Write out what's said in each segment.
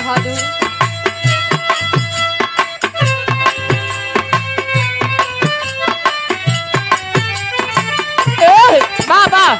बहादुर ए, वाह वाह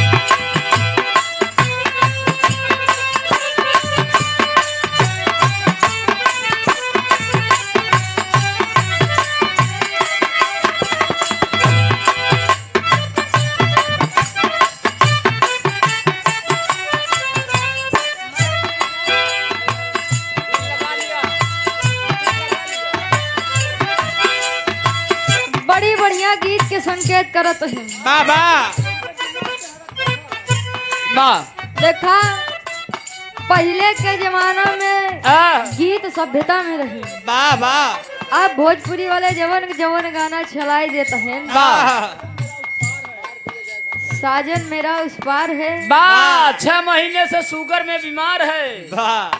बड़ी बढ़िया गीत के संकेत करत है बाबा वाह देखा पहले के जमाना में आ, गीत सभ्यता में रही बाबा अब भोजपुरी वाले जवन जवन गाना चलाई देते हैं वाह साजन मेरा उस पार है वाह छह महीने से शुगर में बीमार है वाह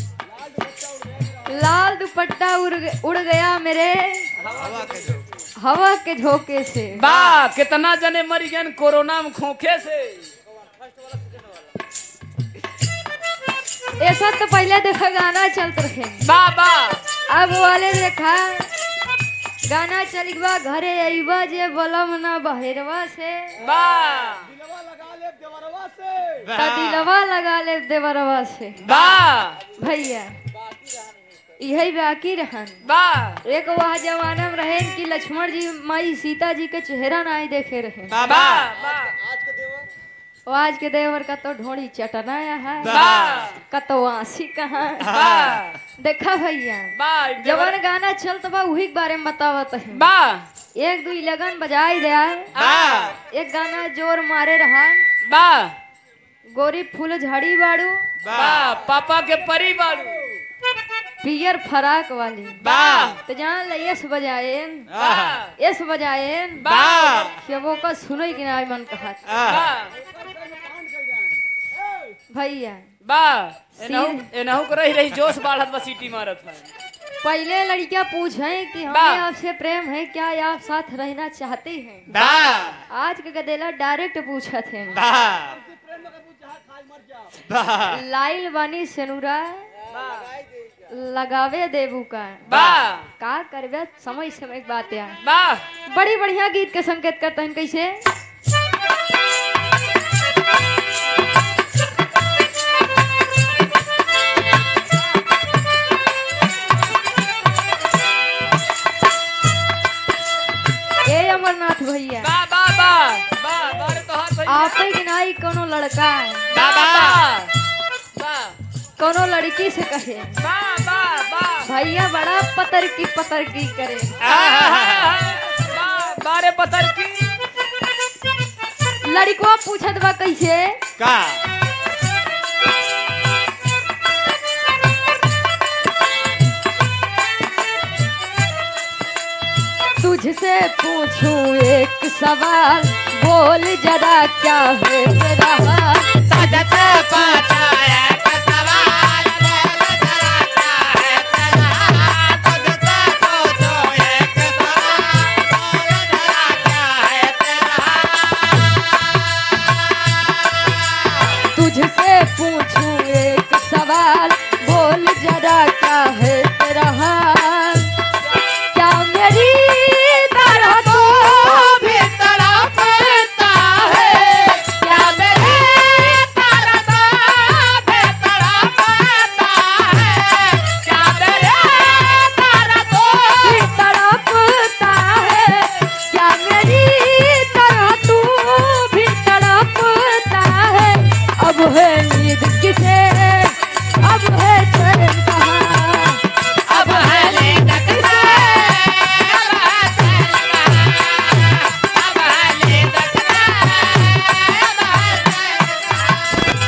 लाल दुपट्टा उड़ ग- उड़ गया मेरे हवा के जो हवा के झोंके से वाह कितना जने मरी गए कोरोना में खोखे से ऐसा तो पहले देखा गाना चलते रहे वाह वाह अब वाले देखा गाना चल बा घरे अइबा जे बलम ना बहेरवा से वाह त दिलवा लगा ले देवरवा से वाह भैया यही बाकी रहन वाह एक वह जमाना में रहे कि लक्ष्मण जी माई सीता जी के चेहरा नहीं देखे रहे बाबा वाह वाह वो आज के देवर का तो ढोड़ी चटना है वाह का तो आंसी कहाँ वाह देखा भैया वाह जवन गाना चलत बा वही के बारे में बतावत है वाह एक दू लगन बजाई दे वाह एक गाना जोर मारे रहा वाह गोरी फूल झड़ी बाड़ू वाह पापा के परी बाड़ू पियर फराक वाली वाह तो जान ले यस बजाए वाह यस बजाए वाह कि वो का सुनो कि ना मन कहा वाह भैया वाह एनहु एनहु को रही रही जोश बाढ़त बस सीटी मारत है पहले लड़कियां पूछे कि हमें वाह। आपसे प्रेम है क्या आप साथ रहना चाहते हैं वाह आज के गदेला डायरेक्ट पूछा थे वाह वाह लाइल बानी सेनुरा लगावे देबू का वाह का करबे समय समय के बात यार वाह बड़ी बढ़िया गीत के संकेत करते हैं कैसे ए अमरनाथ भैया वाह वाह वाह वाह बारे तो हाथ भैया आप ही नहीं कोनो लड़का वाह वाह वाह कोनो लड़की से कहे वाह वाह वाह भैया बड़ा पतर की पतर की करे वाह बारे पतर की लड़को पूछत बा कैसे का तुझसे पूछूं एक सवाल बोल जरा क्या है मेरा हाल तुझसे पूछूं एक सवाल बोल जरा क्या है तेरा हाल क्या मेरी तरह तो भी तड़पता है क्या मेरी तरह तो भी तड़पता है क्या मेरी तरह तो भी तड़पता है क्या मेरी तरह तू भी तड़पता है अब है नींद किसे अब है चैन कहाँ अब है नींद किसे अब है चैन कहाँ अब है नींद किसे अब है चैन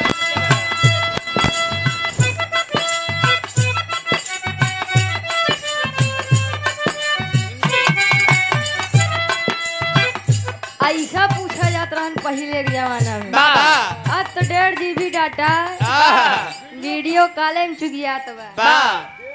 ऐसा पूछा जाता रहन पहले के जमाना में वाह अब तो डेढ़ जीबी डाटा वीडियो कॉले में चुगियात बा वाह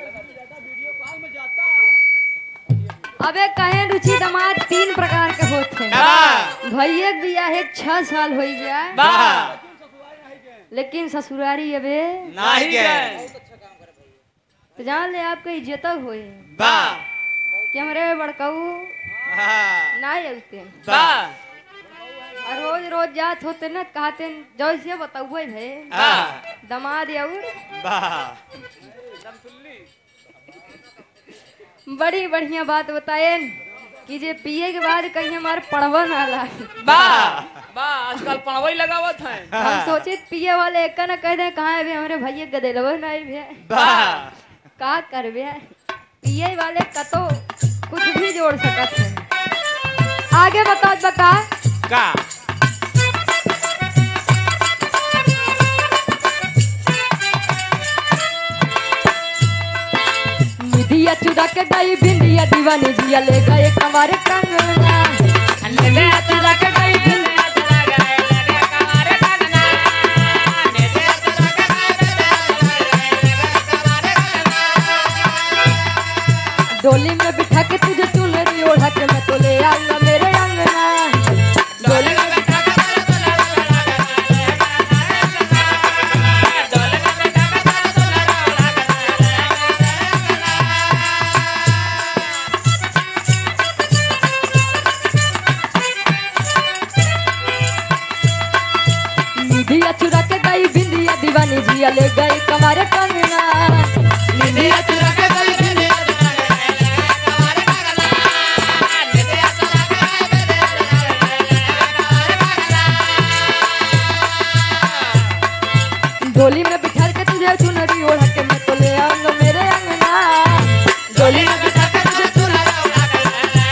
अबे कहे रुचि दामाद तीन प्रकार के होते हैं वाह भैया के बियाह एक छह साल हो गया वाह लेकिन ससुरारी अबे नहीं गए तो जान ले आपके इज्जत होए बा कि हमरे बड़काऊ हाँ ना अउते बा और रोज रोज जात होते न कहते जैसे बताउए भे हाँ दमाद और बा बड़ी बढ़िया बात बताए कि जे पिए के बाद कहीं हमारे पढ़वा ना लागे बा बा आजकल पढ़वई लगावत है हम सोचे पिए वाले एक न कह दे कहाँ है हमरे भैया गदेलवा नहीं भे बा का करबे पिए वाले कतो कुछ भी जोड़ सकत है आगे बताओ बका का निधिया चुरा के गई भिंडिया दीवानी जिया ले गए कमारे कंगना निधिया चुरा के गई भिंडिया डोली में बिठा के तुझे चुनरी ओढ़ा के मैं तो ले आऊंगा मेरे अंगना डोली में बिठा निधिया चुरा के गई भिंडिया दीवानी जिया ले गई कमारे कंगना निधिया चुरा के गई भिंडिया डोली में बिठा के तुझे चुनरी ओढ़ा के मैं तो ले आऊंगा मेरे अंगना डोली में बिठा के तुझे चुनरी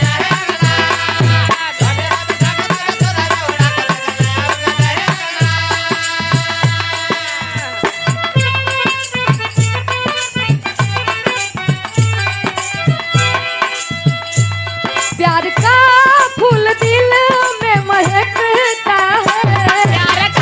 प्यार का फूल दिल में महकता है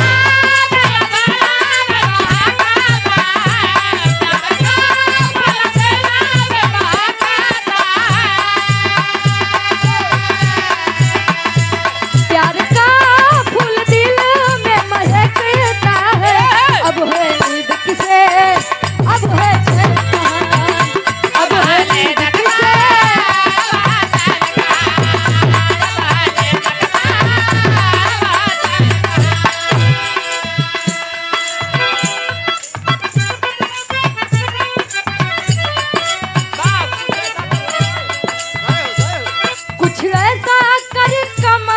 प्यार का फूल दिल में महकता है अब है नींद किसे अब है चैन कहाँ? अब है नींद किसे कुछ ऐसा कर कमा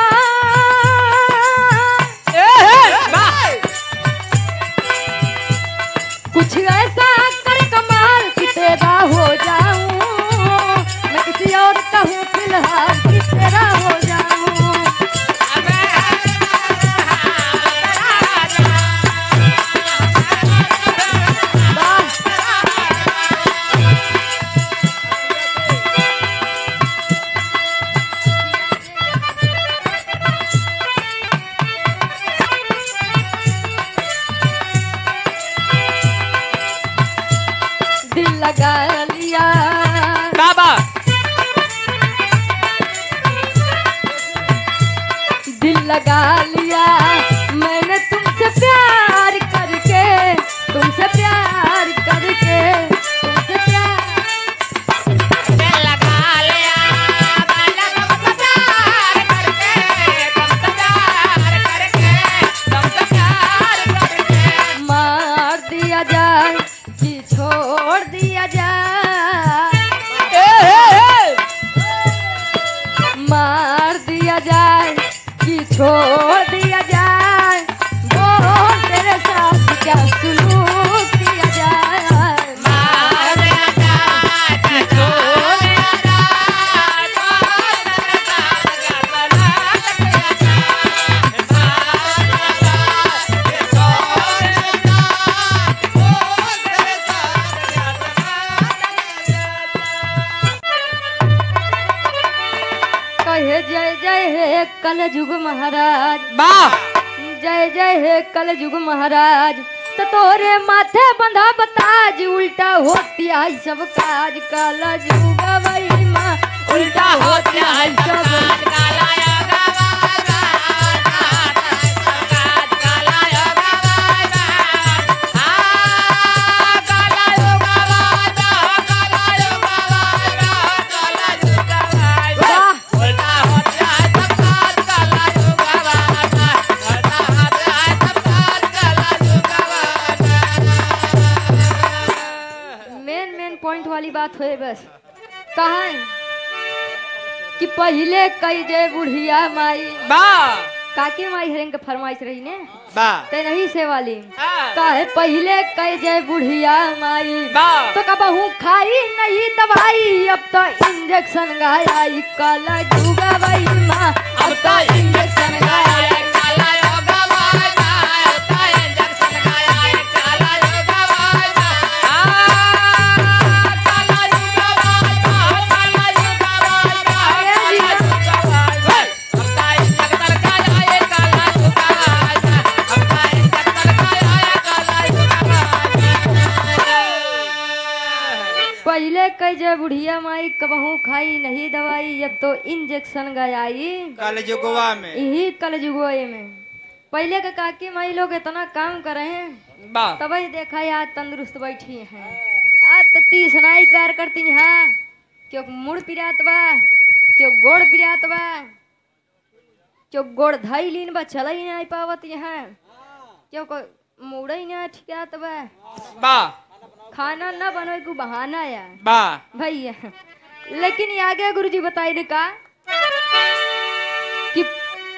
कुछ ऐसा कर कमाल कि तेरा हो जाऊं मैं किसी और का हूँ फिलहाल कि तेरा हो जाऊं वाह दिल लगा लिया बाबा दिल लगा लिया मैंने तुमसे प्यार करके तुमसे प्यार करके तुमसे प्यार मार दिया जाए कि छोड़ दिया जाए मार दिया जाए कि छोड़ दिया जाए बोल तेरे साथ क्या सुलूक किया जाए मार दिया जाए कि छोड़ दिया कहे जय जय हे कल युग महाराज बा जय जय हे कल युग महाराज तो तोरे माथे बंधा बताज उल्टा होती है सब काज कल युग वही माँ उल्टा होती है सब काला पॉइंट वाली बात होए बस कहा कि पहले कई जय बुढ़िया माई बा काके माई हरेंग के फरमाइश रही ने बा ते नहीं से वाली हाँ। काहे पहले कई जय बुढ़िया माई बा तो कबहू खाई नहीं दवाई अब तो इंजेक्शन गाई कल जुगा भाई माँ अब तो इंजेक्शन गाया है काला योगा वाला अब तो इंजेक्शन गाया है काला योगा वाला आ काला योगा वाला काला योगा वाला काला योगा वाला अब तो इंजेक्शन गाया है काला योगा वाला अब तो इंजेक्शन गाया है काला योगा वाला पहले कई जय बुढ़िया माई कबहू खाई नहीं दवाई अब तो इंजेक्शन गयाई कल जुगवा में यही कल जुगोए में पहले के काकी माई लोग इतना काम करे हैं बा तभी देखा है आज तंदुरुस्त बैठी हैं आज तो तीस नाई प्यार करती हैं क्यों मुड़ पिरात बा क्यों गोड़ पिरात बा क्यों गोड़ धाई लीन बा चल ही नहीं पावत यहाँ क्यों को मुड़ ही नहीं ठिकात बा बा खाना न बनो को बहाना या बा भैया लेकिन ये आगे गुरुजी बताई ने का कि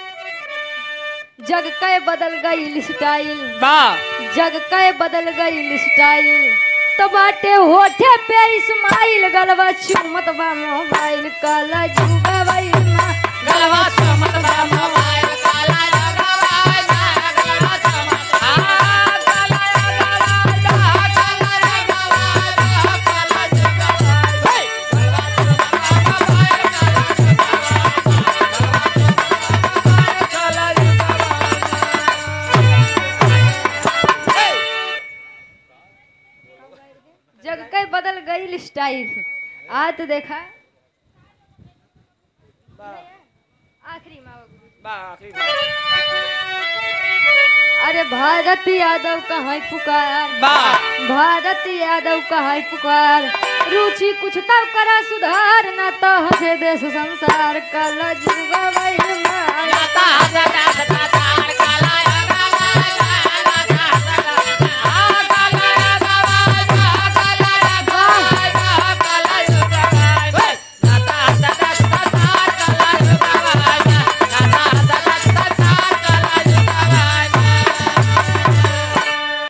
जग के बदल गई स्टाइल बा जग के बदल गई स्टाइल तो बाटे होठे पे इस्माइल गलवा चुमत बा मोबाइल काला जुगा भाई माँ गलवा चमत बा मोबाइल काला योगा वाला गलवा चमत आ काला योगा वाला काला योगा वाला काला योगा वाला हे गलवा चमत बा मोबाइल काला योगा वाला हे जग के बदल गई स्टाइल आज तो देखा आखिरी माँ बाबू। बा आखिरी अरे भारत यादव कहाँ पुकार बा भारत यादव कहाँ पुकार रुचि कुछ तब करा सुधार न तो हसे देश संसार कल जुगा भाई माँ जाता जाता जाता